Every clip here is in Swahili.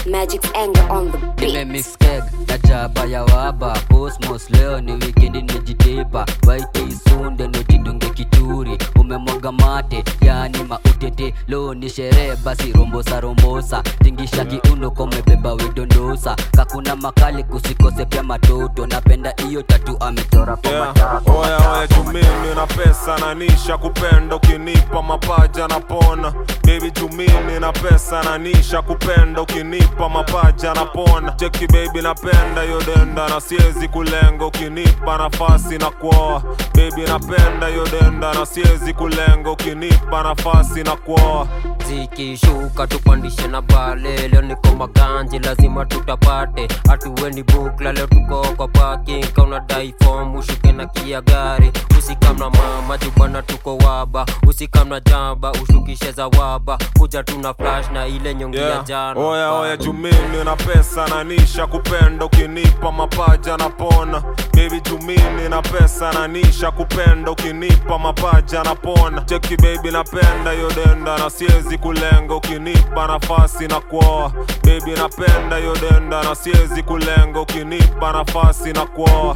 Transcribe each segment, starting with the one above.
Magic's anger on the beat. nimemix keg na chapa ya waba cosmos leo ni wikendi nimejitepa waite isunde nojidunge kituri umemwaga mate yani mautete leo ni sherehe basi rombosa rombosa tingisha kiuno komebeba widondosa kakuna makali kusikose pia matoto napenda hiyo tatu amechora kwa Yeah. matako Oya oya jumini na pesa na nisha kupenda ukinipa mapaja na pona baby jumini na pesa na nisha kupenda ukinipa mapaja na pona cheki baby napenda hiyo denda na siezi kulenga ukinipa nafasi na kuoa baby napenda hiyo denda na siezi kulenga ukinipa nafasi na kuoa zikishuka tupandishe na bale leo niko maganji lazima tutapate hatuweni bukla leo tuko kwa parking kauna dai form ushuke na kia gari usikamna mama jubana tuko waba usikamna jamba ushukishe za waba kuja tuna flash na ile nyongi ya Yeah. jana Oya oya jumini na pesa na nisha kupenda ukinipa mapaja na pona baby jumini na pesa na nisha kupenda ukinipa mapaja na pona cheki baby napenda hiyo denda na siezi kulenga ukinipa nafasi na kuoa baby napenda hiyo denda na siezi kulenga ukinipa nafasi na kuoa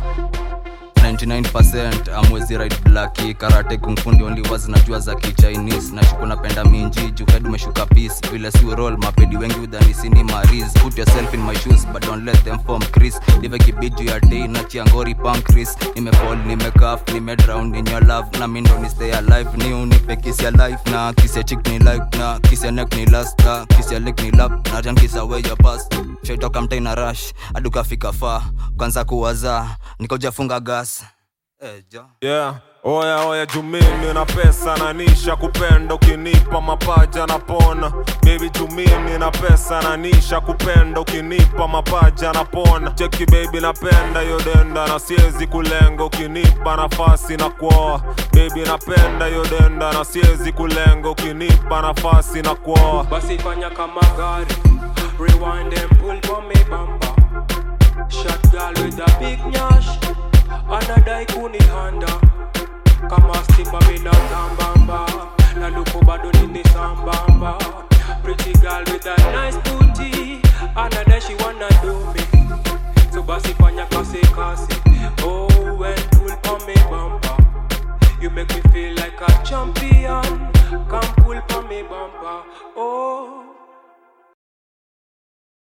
99% amwezi right blaki karate kungfundi only wazi najua za kichinese nashuku napenda minji juked umeshuka peace vile si roll mapedi wengi udhanisini maris put yourself in my shoes but don't let them form chris live kibiju ya day na chiangori pancris nimefall nimekaf nimedrown in your love na mindo ni stay alive ni unipe kiss ya life na kiss ya chick ni like na kiss ya neck ni last na kiss ya lick ni lap na jan kiss away your past shaitoka mtai na rush adukafika far kwanza kuwaza nikojafunga gas Eh, jo. yeah. Oya oya jumini na pesa na nisha kupenda ukinipa mapaja na pona baby jumini na pesa na nisha kupenda ukinipa mapaja na pona cheki baby napenda hiyo denda na siezi kulenga ukinipa nafasi na kuoa baby napenda hiyo denda na siezi kulenga ukinipa nafasi na kuoa basi fanya kama gari rewind and pull for me bamba shot girl with a big nyash anadai kunihanda kama stima mina sambamba na luku bado nini sambamba pretty girl with a nice booty anadai she wanna do me so basi fanya kasi kasi